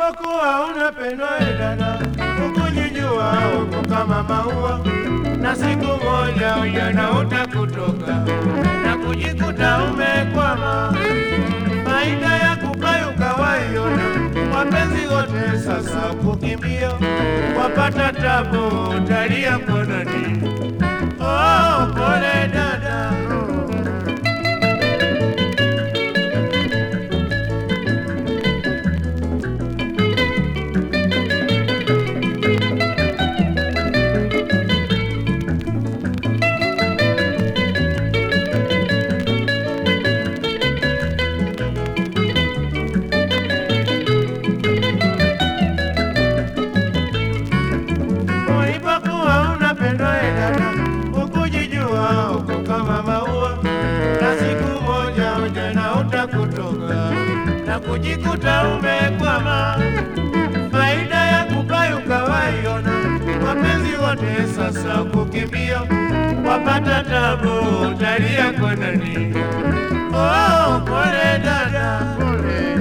Ulipokuwa unapendwa e dada, ukujijua uko kama maua, na siku moja ujana utakutoka na kujikuta umekwama. Faida ya kupayuka waiona, wapenzi wote sasa kukimbia, wapata tabu, utalia kononi. Oh, pole dada, ulipokuwa unapendwa e dada, ukujijua uko kama maua, na siku moja ujana utakutoka na kujikuta umekwama. Faida ya kupayuka waiona, wapenzi wote sasa kukimbia, wapata tabu, utalia konani. Oh, pole dada, pole.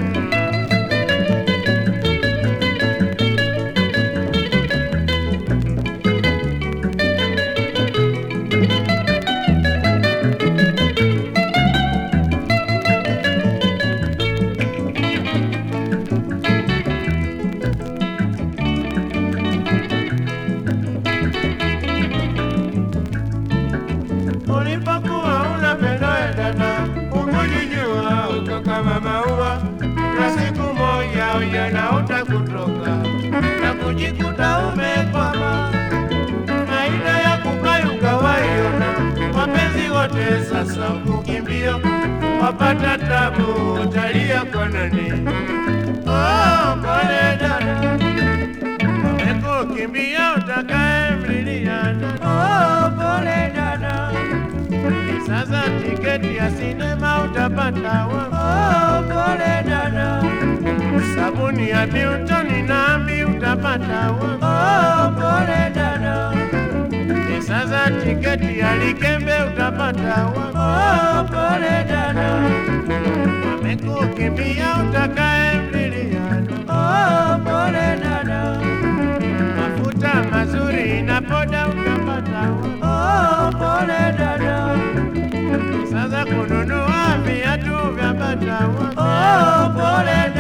Ulipokuwa unapendwa e dada, ukujijua uko kama maua, na siku moja ujana utakutoka na kujikuta umekwama. Faida ya kupayuka waiona, wapenzi wote sasa kukimbia, wapata tabu, utalia konani. Oh, pole dada, wamekukimbia utakaye mlilia. Oh, pole dada. Sasa tiketi ya sinema utapata wapi? Oh, pole dada. Sabuni ya Newton nami utapata wapi? Oh, pole dada. Sasa tiketi ya Likembe utapata wapi? Oh, pole dada. Wamekukimbia utakaye mliliano. Oh, pole dada. Mafuta mazuri na poda utapata wapi? Oh, pole dada. Sasa kununua viatu vya bata wapi? Oh, pole